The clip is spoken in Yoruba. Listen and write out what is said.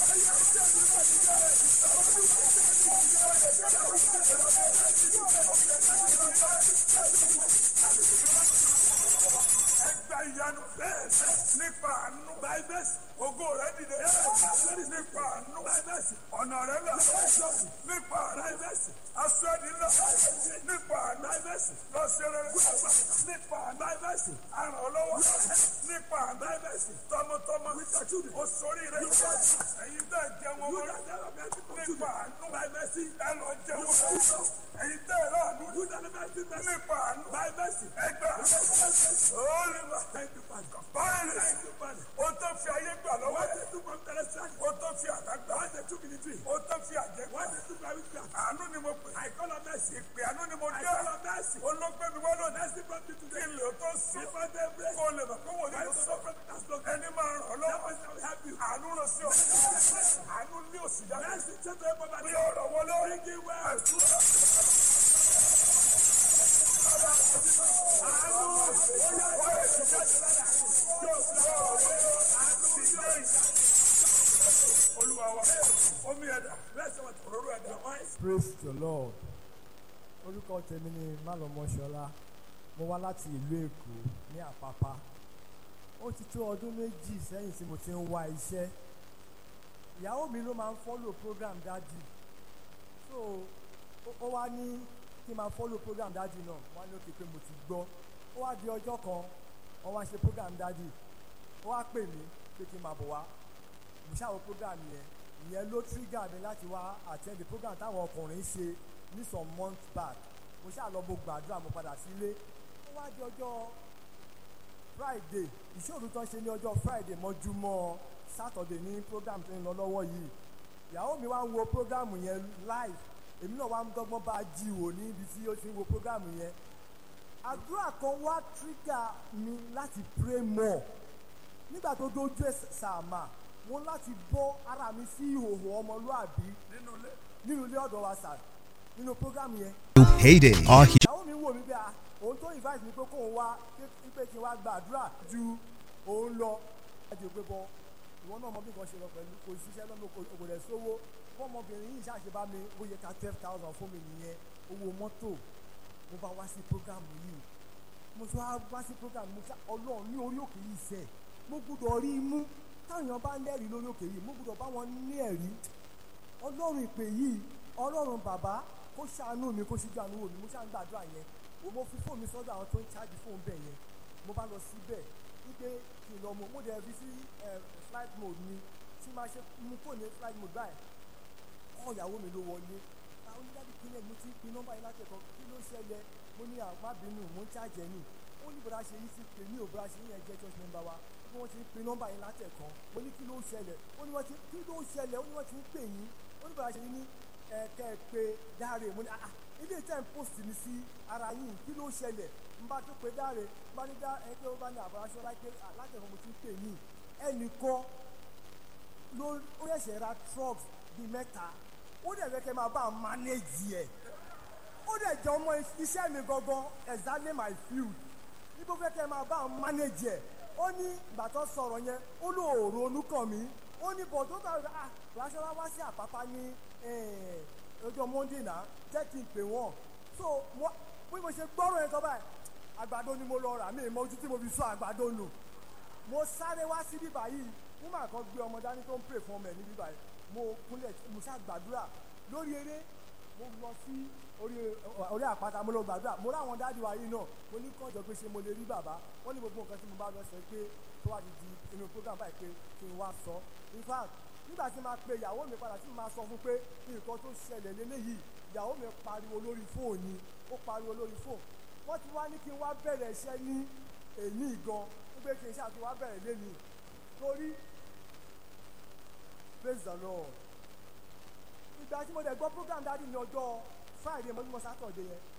Ẹgbẹ́ ìyanu bẹ́ẹ̀ nípa àánú báíbẹ́sì ògo rẹ̀ dìde nípa àánú báíbẹ́sì ọ̀nà rẹ̀ lọ nípa báíbẹ́sì aṣọ ẹni lọ nípa báíbẹ́sì lọ́sẹ̀rẹ̀ nípa báíbẹ́sì aràn ọlọ́wọ́ nípa báíbẹ́sì tọmọtọmọ oṣoorí rẹ̀ ẹ̀yin tẹ́ jẹun ọmọ rẹ̀ nípa àánú báíbẹ́sì ẹ lọ jẹun ọmọ ẹ̀yin tẹ́ ẹ lọ́ọ̀nù nípa àánú báíbẹ́sì ẹgbẹ́ olùwà báyìí o tó fi ayé gbà lọ́wọ́ ẹ̀ o tó fi àdágbà o tó fi àjẹgbà àánú ni mo pè ìpè àánú ni mo dé olóògbé mi wọ́n lọ kí n lè tó sí kó o lè mọ̀ pé wọ́n yóò sọ ẹni máa ràn ọ́ lọ́wọ́ àánú lọ sí ọ àánú ní òsì yá bí ọ̀rọ̀ wọlé àdúrà. Olúwa wa, omi ẹ̀dá, òróró ẹ̀dá, praise the lord orúkọ tèmi ni málọmọṣọlá mo wá láti ìlú èkó ní àpápá ó ti tó ọdún méjì sẹ́yìn tí mo ti ń wá iṣẹ́ ìyàwó mi ló máa ń follow program dájú so ó- ó wá ní kí n máa follow program dájú náà wọ́n á ní òkè pé mo ti gbọ́ ó wá di ọjọ́ kan wọ́n wá ṣe program dájú ó wá pè mí pé kí n máa bọ̀ wá mo ṣàwọn program yẹn ìyẹn ló trigger mi láti wá attend the program táwọn ọkùnrin ṣe ní some months back mo ṣáà lọ mo gbàdúrà mo padà sílé ó wá di ọjọ́ friday ìṣòro tán ṣe ní ọjọ́ friday mọ́júmọ́ saturday ní program tó ń lọ lọ́wọ́ yìí ìyàwó mi wá ń wo program yẹn live èmi náà wá ń dọ́gbọ́n bá a jí wò ní ibi tí ó ti ń wo program yẹn àdúrà kan wá trigger mi láti pray more nígbà tó dójú ẹ̀ sàmà mo láti bọ́ ara mi sí ìhòòhò ọmọlúàbí nínú ilé. nínú ilé ọ̀dọ̀ wa sà nínú program yẹn Heyday. Our ìyàwó mi wò mí bí a òun tó invite mi pé kóun wá pé- pé kí n wá gbàdúrà ju òun lọ láti pé bọ ìwọ náà mọ bí nǹkan ṣe lọ pẹ̀lú kò ṣiṣẹ́ lọ́nà kò kò dẹ̀ sówó fọmọbìnrin yìí ṣàṣe bá mi ó yẹ ká twelve thousand fún mi nìyẹn owó mọ́tò mo bá wá sí program yìí mo tún wá wá sí program mo ṣá ọlọ́run ní orí òkè yìí sẹ̀ mo gbúdọ̀ rí i mú táwọn èèyàn bá lẹ́rìí lórí òkè yìí mo gbúdọ̀ bá wọn ní ẹ̀rí ọlọ́run ìpè yìí ọlọ́run bàbá kó ṣàánú mi kó ṣíjú àánú wò mí mo ṣáà ń gbàdúrà yẹn o mo fi fóònù mi sọ́dọ̀ àwọn tó ń ṣáàjì fóònù bẹ̀ yẹn mo bá lọ síbẹ̀ wípé kí n lọ mo mo dẹ̀ fi sí ẹ, flight mode mi tí máa ṣe mú fóònù ní flight mode báyìí kọ́ ìyàwó mi ló wọlé àwọn onídàbí kílẹ̀ mo ti ń pin nọ́mbà yìí látẹ̀kọ́ kí ló ṣẹlẹ̀ mo ní àmábínú mo ń ṣáàjẹ́ nì ó ní bọ́dá ṣe yìí ti pè mí ò bọ́dá ṣe yìí yẹn jẹ́ church member wa bí wọ́n ti ń pin nọ́mbà yìí látẹ̀kọ́ mo ní kí ló ṣẹlẹ̀ ó ní wọ́n ti kí ló ṣẹlẹ̀ ó ní wọ́n ti ń pè yín ó ní bọ́dá ṣe yìí ní ẹ̀kẹ́ pé dáre mo ní ah ilé tẹ́ ń post mi sí ara yín kí ló ṣẹlẹ̀ n bá tó pé dáre n bá ní dá ẹ pé ó bá ní àbáraṣọ láìpẹ́ látẹ̀kọ́ mo ti ń pè yín ẹnìkan ló ó yẹ̀ṣẹ̀ ra trucks bíi mẹ́ta ó dẹ̀ fẹ́ kẹ́ máa bá a manage ẹ̀ ó dẹ̀ jẹ́ ọmọ iṣẹ́ mi gangan exactly my field níbo fẹ́ kẹ́ máa bá a manage ẹ̀ ó ní ìgbà tó sọ̀rọ̀ yẹn ó lò òòrùn onúkàn mi ó ní bọ̀ tó tàbí ah ránṣẹ́lá wá sí àpápá ní eh, ọjọ́ monday náà jẹ́ kí n pè wọ́n so mo bí mo ṣe gbọ́rọ̀ yẹn tó báyìí àgbàdo ni mo lọ rà mí ìmọ̀ ojú tí mo fi sọ àgbàdo nù mo sáré wá sí bíbá yìí nígbà kan gbé ọmọ dání tó ń pè fún ọmọ ẹ̀ ní bíbá yìí mo kúnlẹ̀ mo ṣáà gbàdúrà lórí eré mo lọ sí orí orí àpáta mo lọ gbàdúrà mo ráwọn dáàdi wa yìí náà mo ní kọ́jọ pé ṣe mo lè rí bàbá wọ́n ní gbogbo nǹkan tí mo bá lọ sọ pé tó wà di inú program báyìí pé kí n wá sọ in fact nígbà tí máa pe ìyàwó mi padà tí mo máa sọ fún pé nǹkan tó ṣẹlẹ̀ lélẹ́yìí ìyàwó mi pariwo lórí fóònù ó pariwo lórí fóònù wọ́n ti wá ní kí n wá bẹ̀rẹ̀ iṣẹ́ ní èyí gan wípé kí n ṣáà ti wá bẹ̀rẹ̀ lẹ́nu torí praise the lord ìgbà tí mo dẹ̀ gbọ́ program dáàdi ní ọjọ́ friday mọ́júmọ́ saturday yẹn